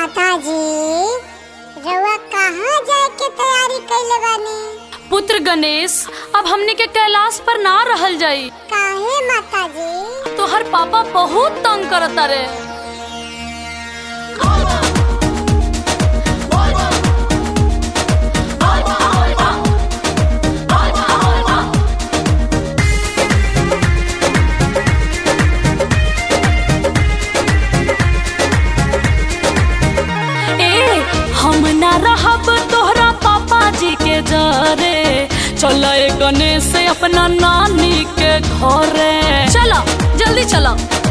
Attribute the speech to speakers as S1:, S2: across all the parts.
S1: माता जी रउआ कहाँ जाए के तैयारी कैले बानी
S2: पुत्र गणेश अब हमने के कैलाश पर ना रहल जाई
S1: काहे माता जी
S2: तोहर पापा बहुत तंग करता रे ए हम ना रहब तोहरा पापा जी के जरे चल गणेश से अपना नानी के घरे चलो जल्दी चलो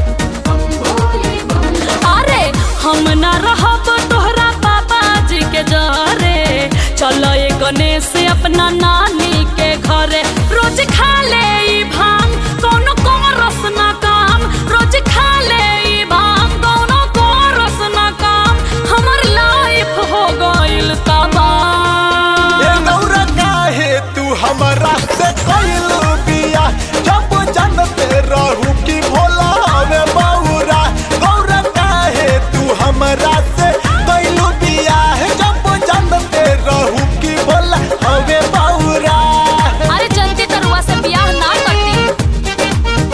S2: अरे हम ना रहब तोहरा पापा जी के जरे चल गणेश से अपना नानी के घरे रोज खा ले ई भांग कोनो को रस ना काम रोज खा ले ई भांग कोनो को रस ना काम हमर लाइफ हो गइल तबाह
S3: ए गौरा काहे तू हमरा से कइलू बिया जब जानते रहू कि भोला हवे बौरा गौरा काहे तू हमरा से कइलू बिया जब जानते रहू कि भोला हवे बौरा
S2: अरे जल्दी तरुआ से बियाह ना करती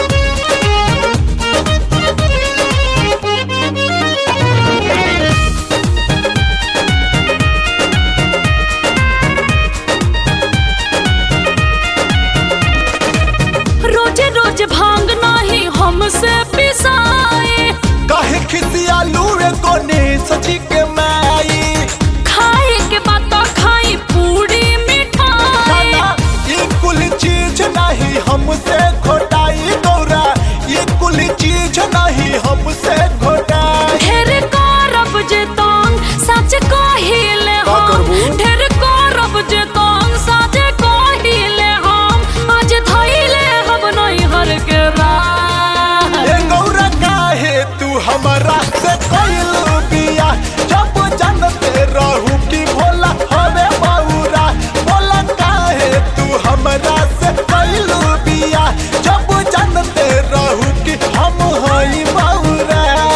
S2: रोजे रोज भांग नाही हमसे पिसाए
S3: काहे खिसियालू रे कोने सची के माई
S2: खाए के बाद तो खाई पूरी मिठाई
S3: खाना ये कुल चीज नहीं हमसे घोटाई गौरा ये कुल चीज नहीं हमसे घोटाई
S2: ढेर करब जे तंग सच कहिले
S3: का
S2: हम
S3: करबू?
S2: ढेर करब जे तंग सच कहिले हम आज धइले हम नहीं हर के राह
S3: ए गौरा काहे तू हमरा से कइलू बिया जब जानते रहू कि भोला हवे बौरा भोला काहे तू हमरा से कइलू बिया जब जानते रहू कि हम हई बौरा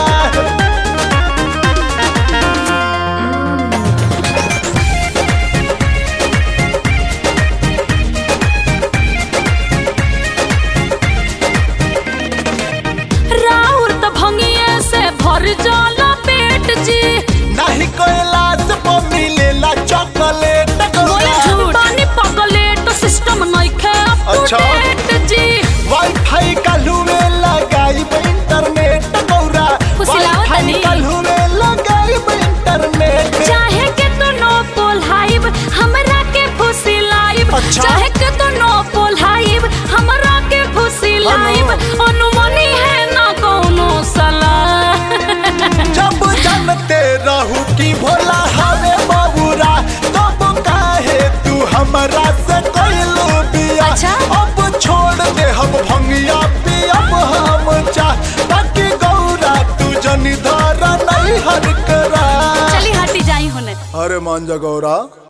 S2: राउर त भंगिए से भर जाला पेट जी
S3: नहीं कैलाश पर मिलेला चॉकलेट
S2: बोले झूठ पानी पगलेट सिस्टम नइखे अप टू
S3: अच्छा।
S2: डेट जी
S3: वाईफाई काल्हू में लगाई इंटरनेट गौरा
S2: फुसिलावत
S3: वाईफाई
S2: नहीं।
S3: काल्हू में लगाई इंटरनेट
S2: चाहे के तो नो पोल्हाइब हमरा के फुसी लाइब
S3: अच्छा।
S2: चाहे के तो नो पोल्हाइब हमरा के फुसी लाइब अनुमनी है ना कोनो सलाह
S3: जब जानते रहू कि भोला हवे बबुरा तब काहे तू हमरा से कइलू बिया
S2: अच्छा।
S3: अब छोड़ दे हम भंगिया पियब हम चाह ताकि गौरा तू जनी धरा नहीं हर करा
S2: चली हटी जाई होने
S3: अरे मान जा गौरा